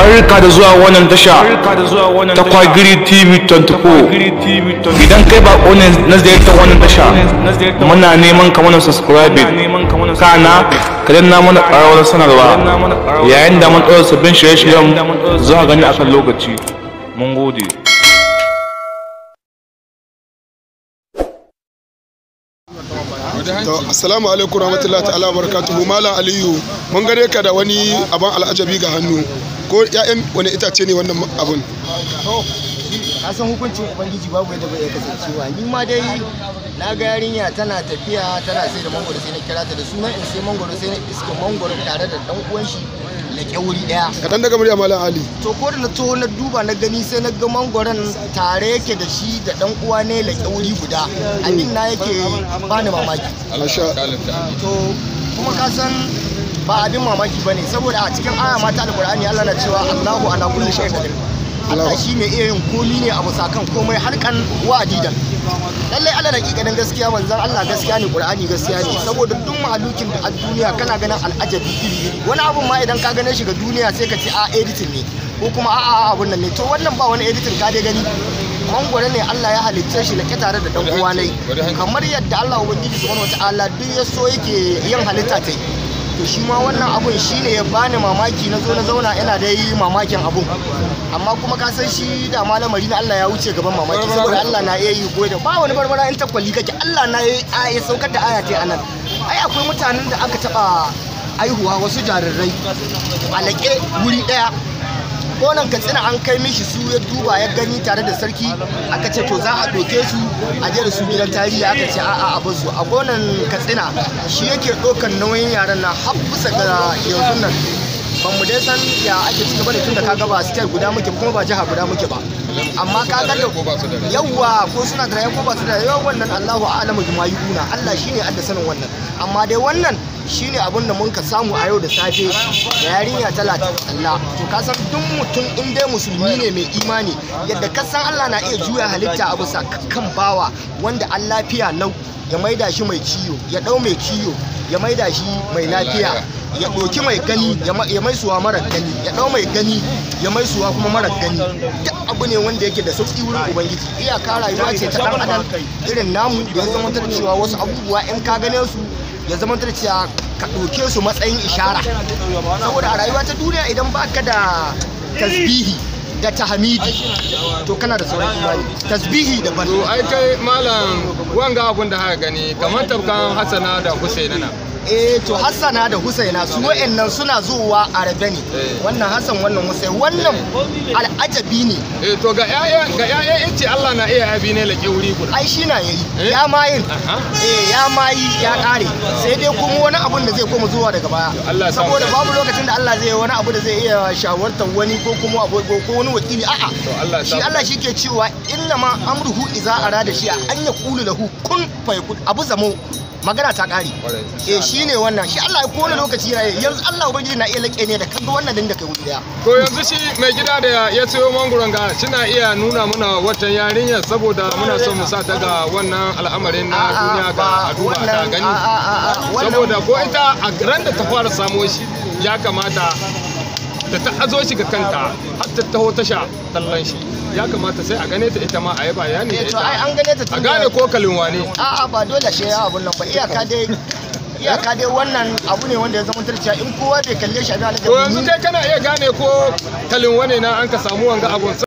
barka da zuwa wannan tasha ta kwagiri tv 24 idan kai ba ne na ziyartar wannan tasha muna neman ka mana subscribe kana ka danna mana ƙararrawar sanarwa yayin da mun ɗaura sabbin shirye-shiryen zuwa gani akan lokaci mun gode To, assalamu alaikum rahmatullahi ta'ala wa barakatuhu Malam Aliyu mun gare ka da wani abin al'ajabi ga hannu ko ƴaƴan wani itace ne wannan abun to a san hukuncin ubangiji babu yadda bai kasancewa ni ma dai na ga yarinya tana tafiya tana sai da mangoro sai na kira ta da sunan in sai mangoro sai na iska mangoro tare da dan uwan shi da kyauri daya kaɗan daga murya Malam Ali to ko da na to na duba na gani sai na ga mangoron tare yake da shi da dan uwa ne da kyauri guda abin na yake bani mamaki masha to kuma ka san ba abin mamaki ba ne saboda a cikin aya mata alkur'ani Allah na cewa Allahu ala kulli shay'in qadir Allah shi mai iya yin komi ne a bisa kan komai harkan wa'adidan lallai Allah hakikanin gaskiya manzon Allah gaskiya ne Qur'ani gaskiya ne saboda duk mahalukin da a duniya kana ganin al'ajabi iri iri wani abun ma idan ka gane shi ga duniya sai ka ce a editing ne ko kuma a a abun nan ne to wannan ba wani editing ka dai gani mangwaro ne Allah ya halicce shi lake tare da dan uwa ne kamar yadda Allah ubangiji subhanahu wataala duk ya so yake yin halitta ta to shi ma wannan abun shi ne ya bani mamaki na zo na zauna ina da yi mamakin abun amma kuma ka san shi da malamari na Allah ya wuce gaban mamaki saboda Allah na iya yi goyi da ba wani barbara in takwali kake Allah na ya saukar da aya ta anan ai akwai mutanen da aka taba aihuwa wasu jarirai a laƙe wuri ɗaya gonan katsina an kai mishi su ya duba ya gani tare da sarki aka ce to za a ɗauke su a je da su gidan tarihi aka ce a'a a basu a gonan katsina shi yake ɗaukan nauyin yaran na har bisa ga yanzu nan ban mu dai san ya ake ciki bane tun da kaga ba state guda muke kuma ba jiha guda muke ba amma ka ga da yawa ko suna da ko ba su da yawa wannan Allahu a'lamu bima yuquna Allah shine adda sanin wannan amma dai wannan shine abin da mun ka samu a yau da safe da yarinya talatin Allah to ka san duk mutum in dai musulmi ne mai imani yadda ka san Allah na iya juya halitta a bisa kan bawa wanda an lafiya lau ya maida shi mai ciyo ya dau mai ciyo ya maida shi mai lafiya ya ɗauki mai gani ya mai suwa mara gani ya ɗau mai gani ya mai suwa kuma mara gani duk abu ne wanda yake da sauƙi wurin ubangiji iyaka rayuwa ce ta ɗan adam irin namu da ya zama cewa wasu abubuwa in ka gane su ya zama cewa ka ɗauke su matsayin ishara saboda a rayuwa ta duniya idan baka da tasbihi da tahmidi to kana da sauran imani tasbihi da ban to ai kai malam wanga abun da haka gani kamar tabkan hasana da husaina na eh to hassana da husaina su wa'annan suna zuwa a rabe ne wannan hassan wannan husain wannan al'ajabi ne eh to ga ƴaƴan ga ƴaƴan yace Allah na iya abi ne lake wuri guda ai shi na yayi ya ma yin eh ya ma yi ya kare sai dai kuma wani abun da zai koma zuwa daga baya saboda babu lokacin da Allah zai yi wani abu da zai iya shawartar wani ko kuma ko wani wakili a'a shi Allah shi ke cewa inna ma amruhu iza arada shi an yaqulu lahu kun fayakun abu zamo magana ta kare eh shine wannan shi Allah ko wani lokaci yana yanzu Allah ubangiji na iya lake ne da kaga wannan din da kai wuri daya to yanzu shi mai gida da ya sayo manguron ga suna iya nuna muna watan yarinya saboda muna son mu sa ta ga wannan al'amarin na duniya ga a duba ta gani saboda ko ita a ran da ta fara samo shi ya kamata da ta azo shi ga kanta har ta taho tasha tallan shi ya kamata sai a gane ta ita ma a yi bayani to ai an gane ta a gane ko kalinwa ne a'a ba dole shi ya abun nan ba iyaka dai iyaka dai wannan abu ne wanda ya zama tarciya in kowa bai kalle shi a to yanzu kai kana iya gane ko kalinwa ne na an ka samu wanga abun